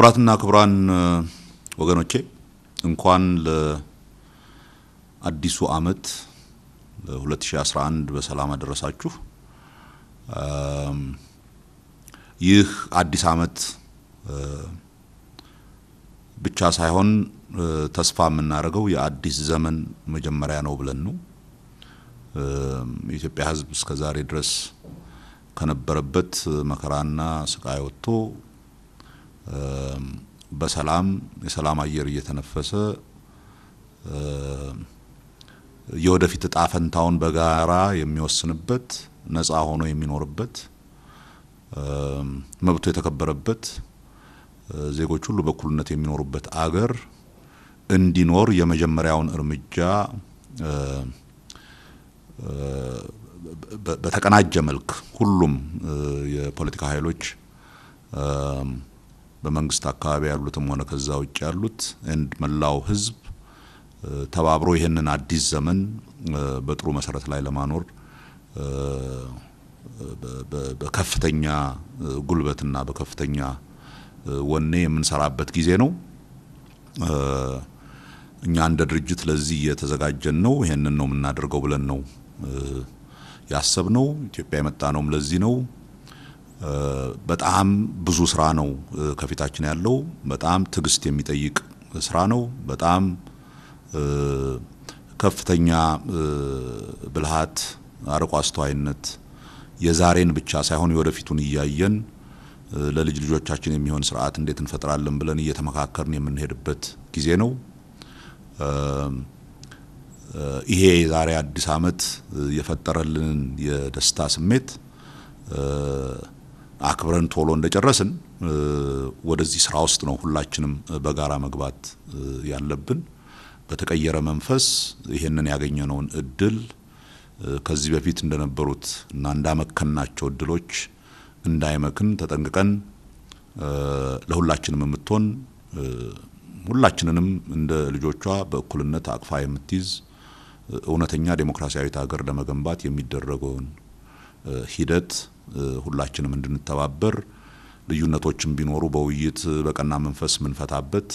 ክቡራትና ክቡራን ወገኖቼ እንኳን ለአዲሱ ዓመት ለ2011 በሰላም አደረሳችሁ። ይህ አዲስ ዓመት ብቻ ሳይሆን ተስፋ የምናደርገው የአዲስ ዘመን መጀመሪያ ነው ብለን ነው። የኢትዮጵያ ሕዝብ እስከ ዛሬ ድረስ ከነበረበት መከራና ስቃይ ወጥቶ በሰላም የሰላም አየር እየተነፈሰ የወደፊት እጣ ፈንታውን በጋራ የሚወስንበት ነፃ ሆኖ የሚኖርበት መብቱ የተከበረበት ዜጎች ሁሉ በእኩልነት የሚኖሩበት አገር እንዲኖር የመጀመሪያውን እርምጃ በተቀናጀ መልክ ሁሉም የፖለቲካ ኃይሎች በመንግስት አካባቢ ያሉትም ሆነ ከዛ ውጭ ያሉት እንድ መላው ህዝብ ተባብሮ ይህንን አዲስ ዘመን በጥሩ መሰረት ላይ ለማኖር በከፍተኛ ጉልበትና በከፍተኛ ወኔ የምንሰራበት ጊዜ ነው። እኛ እንደ ድርጅት ለዚህ እየተዘጋጀን ነው። ይሄንን ነው የምናደርገው ብለን ነው ያሰብነው። ኢትዮጵያ የመጣ ነውም ለዚህ ነው። በጣም ብዙ ስራ ነው ከፊታችን ያለው። በጣም ትዕግስት የሚጠይቅ ስራ ነው። በጣም ከፍተኛ ብልሃት፣ አርቆ አስተዋይነት የዛሬን ብቻ ሳይሆን የወደፊቱን እያየን ለልጅ ልጆቻችን የሚሆን ስርዓት እንዴት እንፈጥራለን ብለን እየተመካከርን የምንሄድበት ጊዜ ነው። ይሄ የዛሬ አዲስ ዓመት የፈጠረልንን የደስታ ስሜት አክብረን ቶሎ እንደጨረስን ወደዚህ ስራ ውስጥ ነው ሁላችንም በጋራ መግባት ያለብን። በተቀየረ መንፈስ ይሄንን ያገኘነውን እድል ከዚህ በፊት እንደነበሩት እና እንዳመከናቸው እድሎች እንዳይመክን ተጠንቅቀን ለሁላችንም የምትሆን ሁላችንንም እንደ ልጆቿ በእኩልነት አቅፋ የምትይዝ እውነተኛ ዴሞክራሲያዊት ሀገር ለመገንባት የሚደረገውን ሂደት ሁላችንም እንድንተባበር ልዩነቶችን ቢኖሩ በውይይት በቀና መንፈስ የምንፈታበት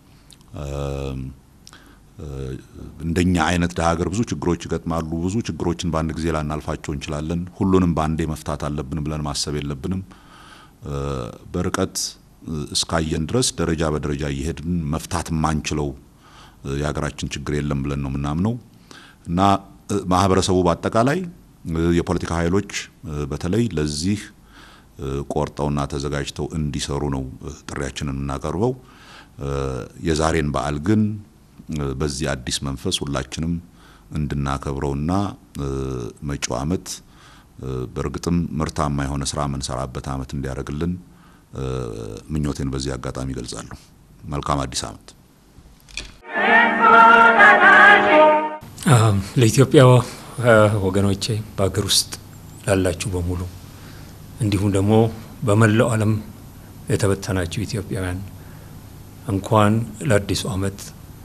እንደኛ አይነት ደሀ ሀገር ብዙ ችግሮች ይገጥማሉ። ብዙ ችግሮችን በአንድ ጊዜ ላናልፋቸው እንችላለን። ሁሉንም በአንዴ መፍታት አለብን ብለን ማሰብ የለብንም። በርቀት እስካየን ድረስ ደረጃ በደረጃ እየሄድን መፍታት የማንችለው የሀገራችን ችግር የለም ብለን ነው የምናምነው እና ማህበረሰቡ በአጠቃላይ የፖለቲካ ኃይሎች በተለይ ለዚህ ቆርጠውና ተዘጋጅተው እንዲሰሩ ነው ጥሪያችንን የምናቀርበው። የዛሬን በዓል ግን በዚህ አዲስ መንፈስ ሁላችንም እንድናከብረውና መጪው ዓመት በእርግጥም ምርታማ የሆነ ስራ የምንሰራበት ዓመት እንዲያደርግልን ምኞቴን በዚህ አጋጣሚ ይገልጻለሁ። መልካም አዲስ ዓመት። ለኢትዮጵያ ወገኖቼ በሀገር ውስጥ ላላችሁ በሙሉ እንዲሁም ደግሞ በመላው ዓለም የተበተናችሁ ኢትዮጵያውያን እንኳን ለአዲሱ ዓመት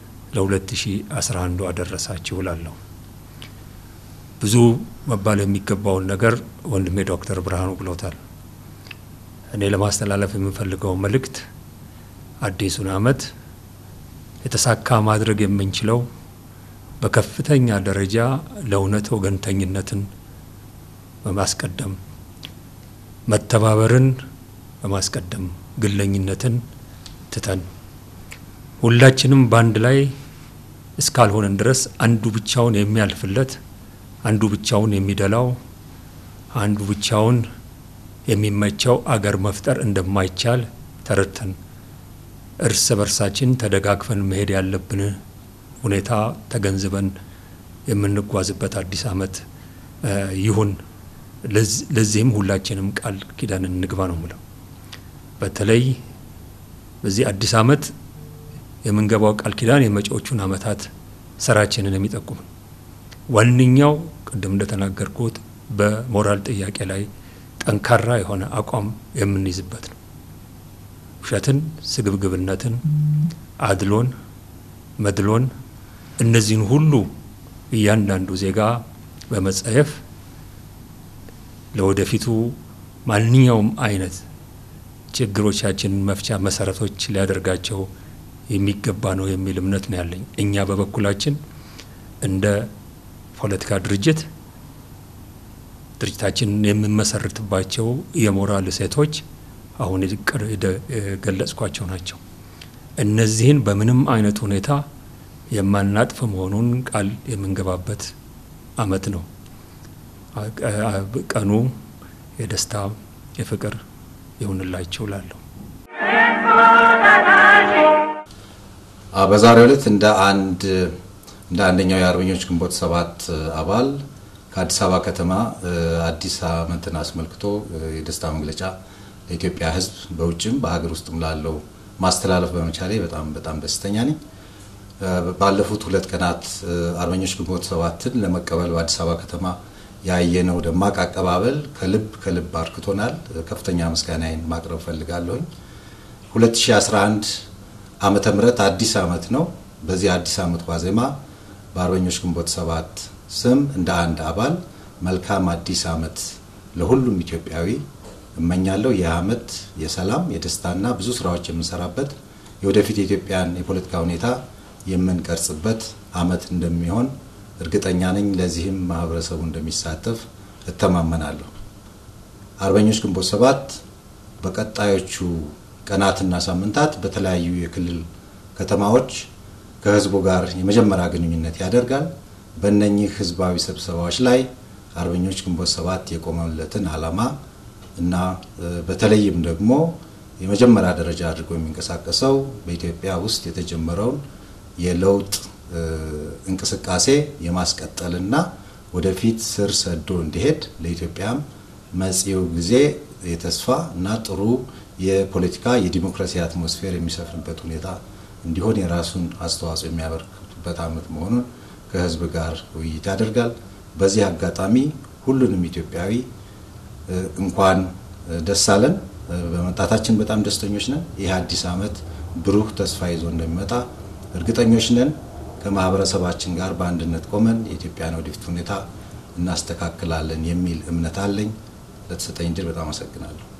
ለ2011 አደረሳችሁ እላለሁ። ብዙ መባል የሚገባውን ነገር ወንድሜ ዶክተር ብርሃኑ ብሎታል። እኔ ለማስተላለፍ የምፈልገው መልእክት አዲሱን ዓመት የተሳካ ማድረግ የምንችለው በከፍተኛ ደረጃ ለእውነት ወገንተኝነትን በማስቀደም መተባበርን በማስቀደም ግለኝነትን ትተን ሁላችንም በአንድ ላይ እስካልሆነን ድረስ አንዱ ብቻውን የሚያልፍለት፣ አንዱ ብቻውን የሚደላው፣ አንዱ ብቻውን የሚመቸው አገር መፍጠር እንደማይቻል ተረድተን እርስ በርሳችን ተደጋግፈን መሄድ ያለብን ሁኔታ ተገንዝበን የምንጓዝበት አዲስ ዓመት ይሁን። ለዚህም ሁላችንም ቃል ኪዳን እንግባ ነው ምለው። በተለይ በዚህ አዲስ ዓመት የምንገባው ቃል ኪዳን የመጪዎቹን ዓመታት ስራችንን የሚጠቁም ዋነኛው ቅድም እንደተናገርኩት በሞራል ጥያቄ ላይ ጠንካራ የሆነ አቋም የምንይዝበት ነው። ውሸትን፣ ስግብግብነትን፣ አድሎን፣ መድሎን እነዚህን ሁሉ እያንዳንዱ ዜጋ በመጸየፍ ለወደፊቱ ማንኛውም አይነት ችግሮቻችንን መፍቻ መሰረቶች ሊያደርጋቸው የሚገባ ነው የሚል እምነት ነው ያለኝ። እኛ በበኩላችን እንደ ፖለቲካ ድርጅት ድርጅታችንን የምንመሰርትባቸው የሞራል እሴቶች አሁን የገለጽኳቸው ናቸው። እነዚህን በምንም አይነት ሁኔታ የማናጥፍ መሆኑን ቃል የምንገባበት አመት ነው። ቀኑ የደስታ የፍቅር ይሁንላችሁ ላለሁ በዛሬው ዕለት እንደ አንድ እንደ አንደኛው የአርበኞች ግንቦት ሰባት አባል ከአዲስ አበባ ከተማ አዲስ ዓመትን አስመልክቶ የደስታ መግለጫ ለኢትዮጵያ ሕዝብ በውጭም በሀገር ውስጥም ላለው ማስተላለፍ በመቻሌ በጣም በጣም ደስተኛ ነኝ። ባለፉት ሁለት ቀናት አርበኞች ግንቦት ሰባትን ለመቀበል በአዲስ አበባ ከተማ ያየነው ደማቅ አቀባበል ከልብ ከልብ አርክቶናል። ከፍተኛ ምስጋናዬን ማቅረብ ፈልጋለሁኝ። 2011 ዓመተ ምህረት አዲስ ዓመት ነው። በዚህ አዲስ ዓመት ዋዜማ በአርበኞች ግንቦት ሰባት ስም እንደ አንድ አባል መልካም አዲስ ዓመት ለሁሉም ኢትዮጵያዊ እመኛለሁ። ይህ ዓመት የሰላም የደስታና ብዙ ስራዎች የምንሰራበት የወደፊት የኢትዮጵያን የፖለቲካ ሁኔታ የምንቀርጽበት ዓመት እንደሚሆን እርግጠኛ ነኝ። ለዚህም ማህበረሰቡ እንደሚሳተፍ እተማመናለሁ። አርበኞች ግንቦት ሰባት በቀጣዮቹ ቀናትና ሳምንታት በተለያዩ የክልል ከተማዎች ከህዝቡ ጋር የመጀመሪያ ግንኙነት ያደርጋል። በእነኚህ ህዝባዊ ስብሰባዎች ላይ አርበኞች ግንቦት ሰባት የቆመለትን ዓላማ እና በተለይም ደግሞ የመጀመሪያ ደረጃ አድርጎ የሚንቀሳቀሰው በኢትዮጵያ ውስጥ የተጀመረውን የለውጥ እንቅስቃሴ የማስቀጠልና ወደፊት ስር ሰዶ እንዲሄድ ለኢትዮጵያም መጪው ጊዜ የተስፋ እና ጥሩ የፖለቲካ የዲሞክራሲ አትሞስፌር የሚሰፍንበት ሁኔታ እንዲሆን የራሱን አስተዋጽኦ የሚያበረክቱበት ዓመት መሆኑን ከህዝብ ጋር ውይይት ያደርጋል። በዚህ አጋጣሚ ሁሉንም ኢትዮጵያዊ እንኳን ደስ አለን። በመምጣታችን በጣም ደስተኞች ነን። ይህ አዲስ ዓመት ብሩህ ተስፋ ይዞ እንደሚመጣ እርግጠኞች ነን። ከማህበረሰባችን ጋር በአንድነት ቆመን የኢትዮጵያን ወደፊት ሁኔታ እናስተካክላለን የሚል እምነት አለኝ። ለተሰጠኝ እድል በጣም አመሰግናለሁ።